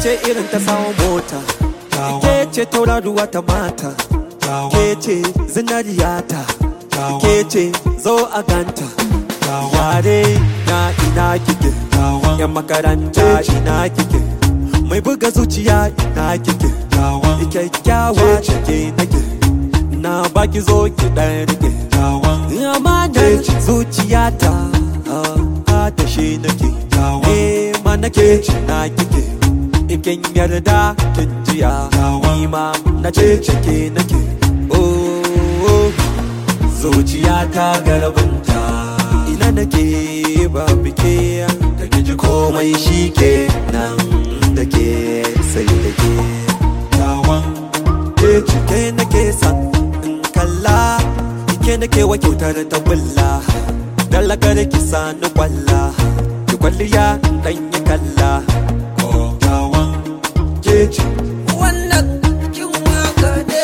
ce irin ta samun mota ke ce tauraruwa ta mata ke ce zinariyata ke ce zo a ganta yare na ina kike yan makaranta ina kike mai buga zuciya ina kike kyakkyawa cike nake na baki zo ki dan rike amanar zuciyata a da shi nake eh ma nake na kike in kin yarda kin jiya ni ma na ce cike nake oh zuciyata garabinta ina nake ba bike da kiji komai shi ke nan da ke sai da ke tawan ke cike nake san in kalla ke nake wa kyautar ta kulla dalagar ki sani kwalla ki kwalliya dan yi kalla tawan ke ci wannan kin waka ne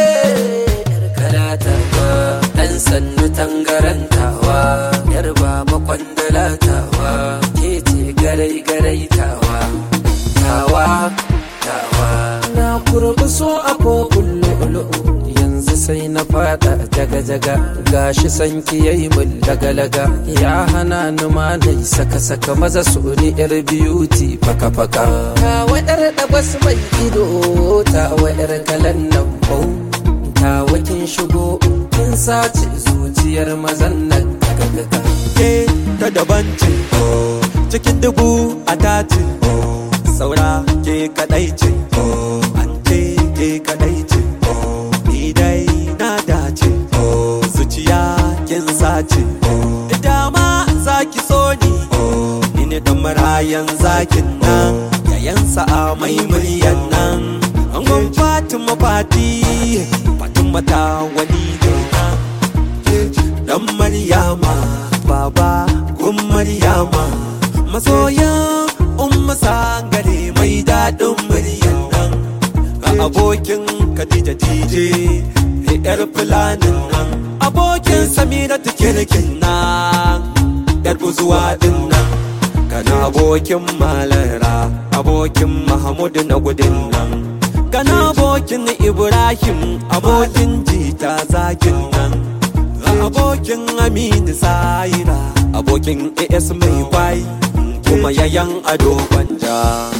yar kalatawa dan sannu tangarantawa yar baba kwandalatawa ke ce garai garai tawa tawa tawa na kurbi so a kofin lu'lu'u yanzu sai na fada jaga jaga gashi sanki yayi mun laga laga ya hana ni ma nai saka saka maza su ni yar beauty faka faka ta wadar da bas mai ido ta wadar kalan nan bau ta wakin shigo kin sace zuciyar mazan nan gaga gaga ke ta daban ce cikin dubu a tace saura ke kadai ce an ce ke kadai ce ni dai na dace zuciya kin sace dama zaki so ni ni ne dan marayan zakin nan yayan sa'a mai muryan nan angon fatima fati fatima ta wani ne nan dan maryama baba gun maryama masoyan umma sangare mai daɗin muryan nan a abokin khadija dj yar fulanin nan abokin samira kirkin nan yar buzuwa din nan kana abokin malara abokin mahamudu na gudun nan kana abokin ibrahim abokin jita zakin nan abokin aminu saira abokin as mai kwai kuma yayan ado gwanja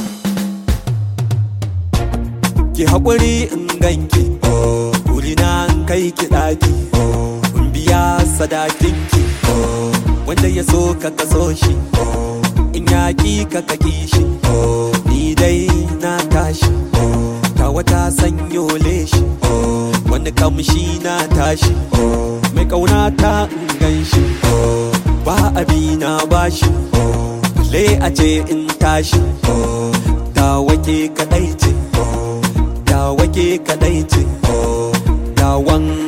ki haƙuri in ganki wuri na kai ki ɗaki in biya sadakinki wanda ya so ka kaso shi in yaƙi ka kaki shi ni dai na tashi ta wata sanyo leshi wani kamshi na tashi mai ƙauna ta in gan shi ba abi na bashi le a ce in tashi da wake kaɗai ce da wake kaɗai ce da wan